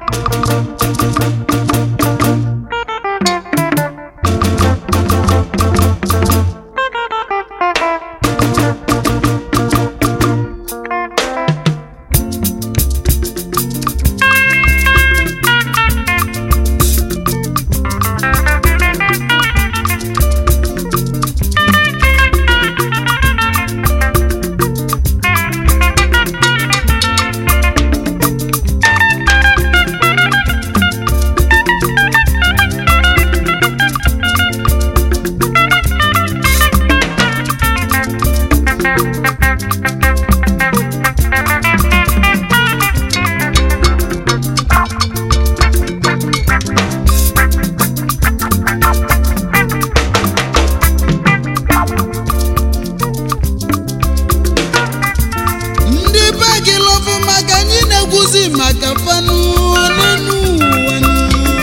ndị be gị lọfụ maka anyị na-ekwuzi maka fanụ n'elu ụwa nụ.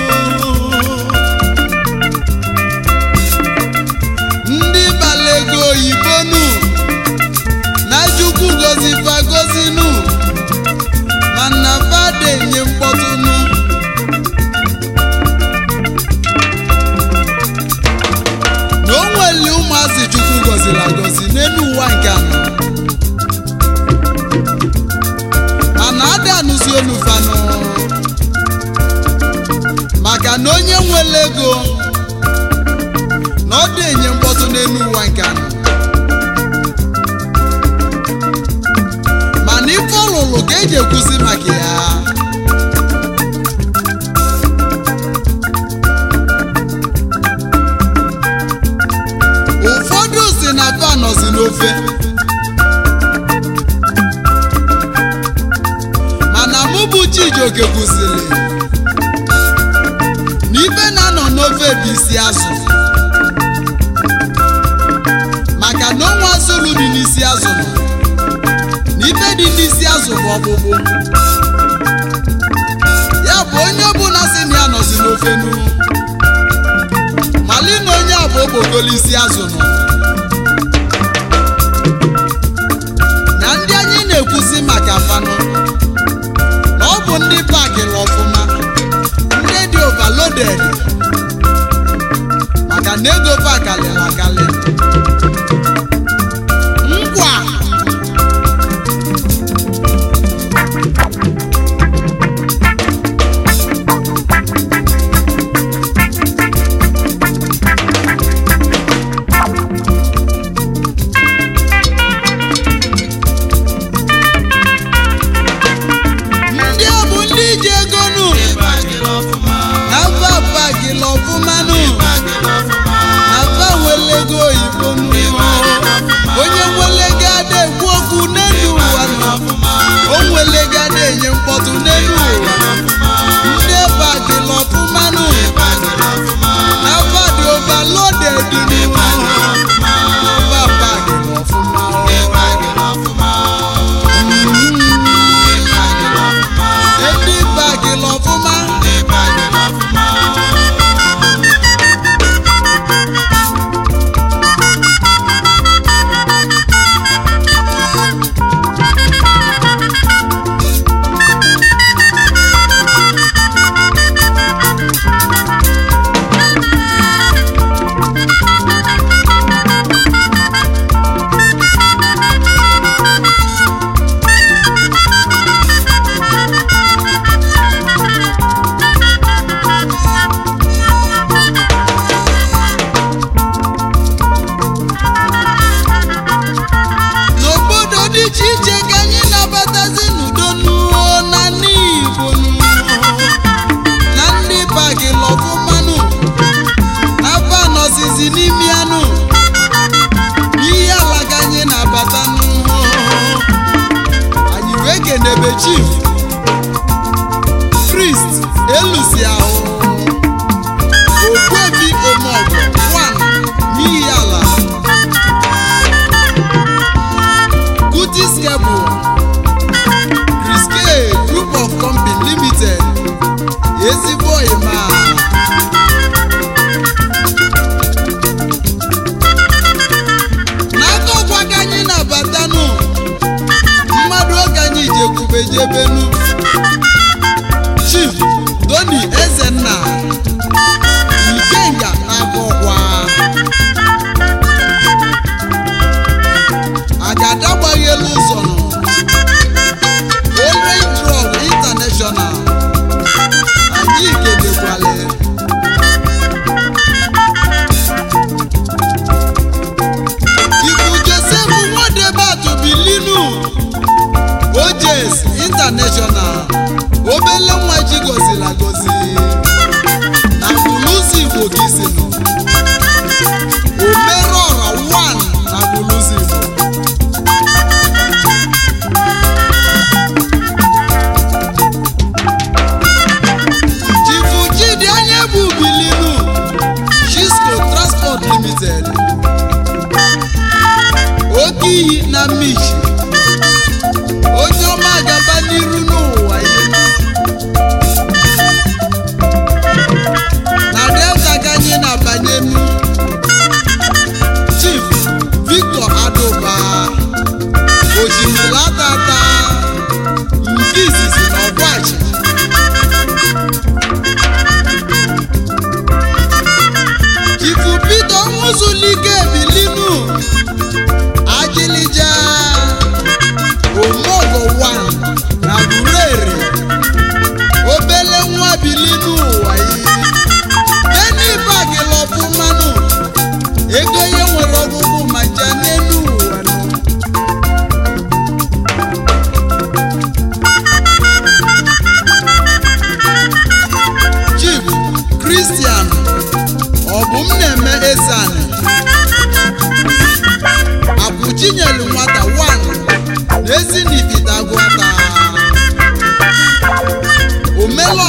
ndị bala ego oyibo nụ na chukwu gozi fa gozi nụ mana fada enye mkpọtụ nụ na o nwere ụmụazị chukwu goziri agozi n'elu ụwa nke anọ mana ada anụzi olu fanụ maka na onye nwere ego na ọ dị enye mkpọtụ n'elu ụwa nke anọ mana ife ọlụlụ ka eji ekwuzi maka ya ụfọdụ si na fa nọzi n'ofe mana mụ bụ Chijioke kwụsịrị na ife na-anọ n'ofe bụ isi azụ maka na ọnwa azụlụ dị n'isi azụ nọ na ife dị n'isi azụ bụ ọkpụkpụ ya bụ onye ọbụla si na ya nọzi n'ofe nu mali na onye a bụ okpokolo isi azụ nọ na ndị anyị na-ekwuzi maka fanụ na ọ bụ ndị pakịrị ọfụma ndị dị overloaded maka na ego pakalịrị akalị ngwa ndị a bụ ndị ji ego nụ na mba pakịrị ọfụma nụ na mba nwere ego oyibo nụ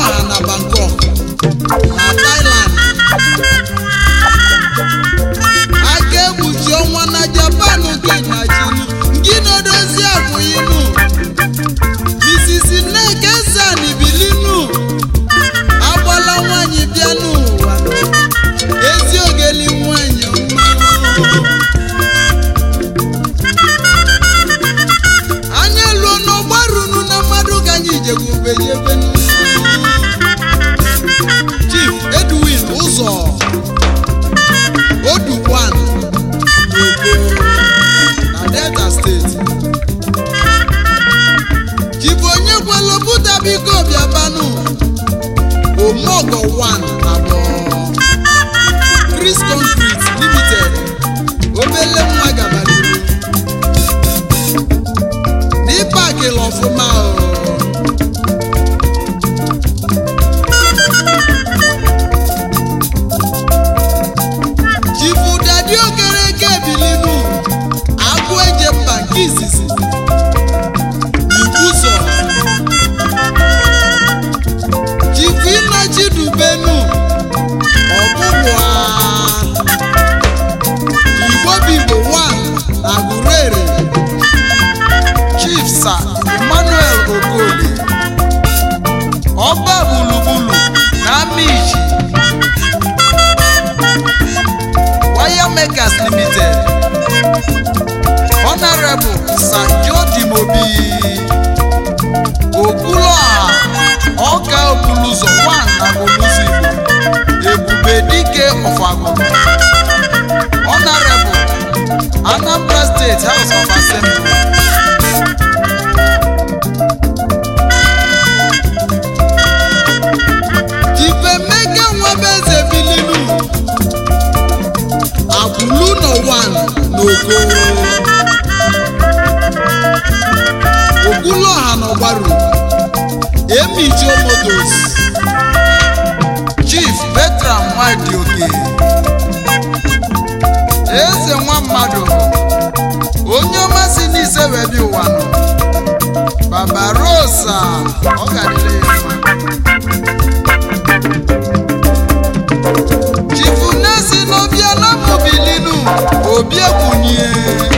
ọha na bangkok na thailand aka egbuchi ọnwa na japan gị na chinu gị na-edozi akwụinu mrs nneka sani bilinu agbala nwanyị bịa n'ụwa ezi ogeli nwanyị ọma anya luo n'ọgbarunu na mmadụ ka anyị jekwubeyebe chief edwin ụzọ odukwan n'ogo na delta steeti chief onye kwelopụta biko bịabanụ omogo 1 abụọ chris concrete limited obele nwa gabariru n'ịpakịla ọfụma o chifu dadi okereke bilinu agwụ eje mba nke izizi ikwuso chifu ịnọchidubenu ọgbụgbụa igbo bigbo 1 na gurere chief sir emmanuel okoli ọba gburugburu na amichi wire makers limited honorable sir jodi mobi okwuluọha ọka okuluzo 1 na goluzi igbo ebube dike ọfagụrụ honorable anambra state house of assembly Ifemeke nwebeze bilinu akwụlu nọ 1 n'ogo okwuluọha n'ọgbaru emijo motos chief bertram nwadioke eze nwa mmadụ onye ọma si n'ise wee bịa ụwa nọ babarosa ọ ga-adịrị ya mma chifu nesi n'obiala mobilinu obi ekwunye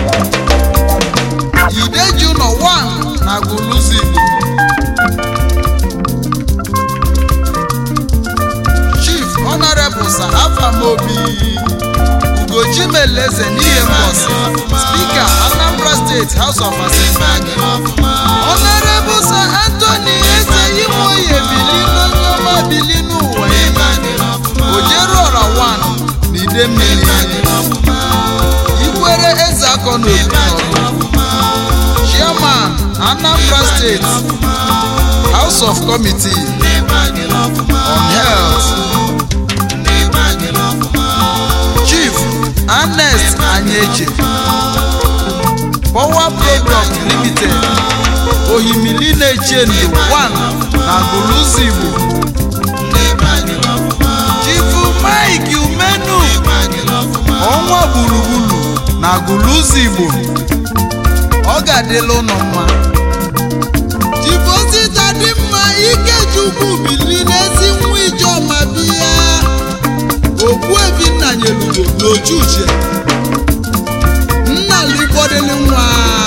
ideju nọ 1 na guluzi chief honorable sir afamobi ugochimeleze n'ihe mbọsị spika anambra state house of assembly honorable sir anthony eze imoye bilinu nyoma bilinu ụwa ojeruọra 1 na ide mmiri ikwere eze akọ n'obi chairman anambra state house of committee on health chief ernest anyeche power product limited ohimili na-eche ndụ 1 na guluzi igbo chifu mike umenu ọnwa gburugburu na guluzi igbo ọ ga-adịla ụnụ mma chifu osita dị mma ikechukwu bili n'ezi nwa ijeọma biya okwu ebinna nyelugo n'ochu uche nna ligbodili nwa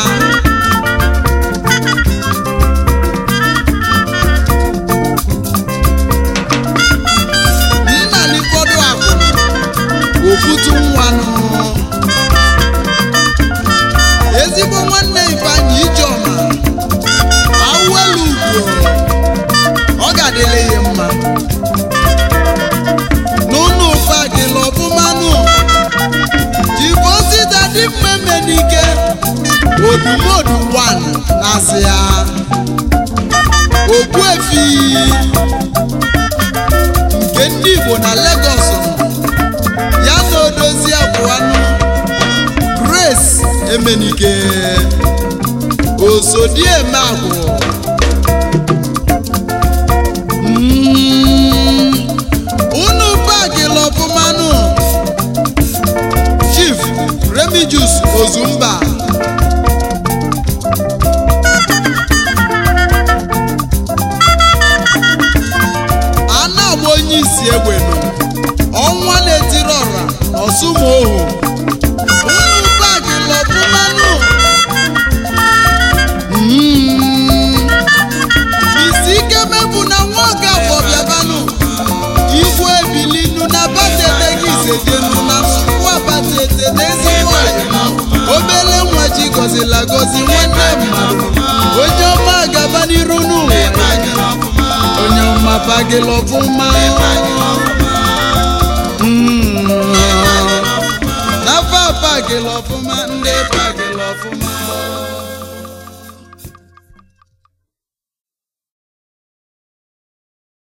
nna ligodo akwụna okwutu nwanụ ezigbo nwanne ifeanyị ijeọma awụelu ugwo ọ ga-adịla ihe mma n'ụlọ ụfa gịla ọbụmanụ jigbo osita dị mma emenike odumodu 1 na-asị ya okpuefi nke ndị igbo na Lagos nọ ya na odozi abụanụ Grace emenike osodieme agwụ Mm, unu pakịla ọfụmanụ chief remigius ozumba onye isi egbenu ọnwa na-etiri ọra ọsụmohu unu bagi lọbụmanụ isi ike mebụ na nwa ọga bọbịabanụ igwe ebilinu na batete gị isedenu na nsukwu abatete na ezigbo ọyịmụ obere nwa ji gọzila gọzi nwanne mmadụ onye ọma gaba n'iru n'ụwa onye ọma bagịla ọfụma Mm. n'afọ a bagịla ọfụma ndị bagịla ọfụma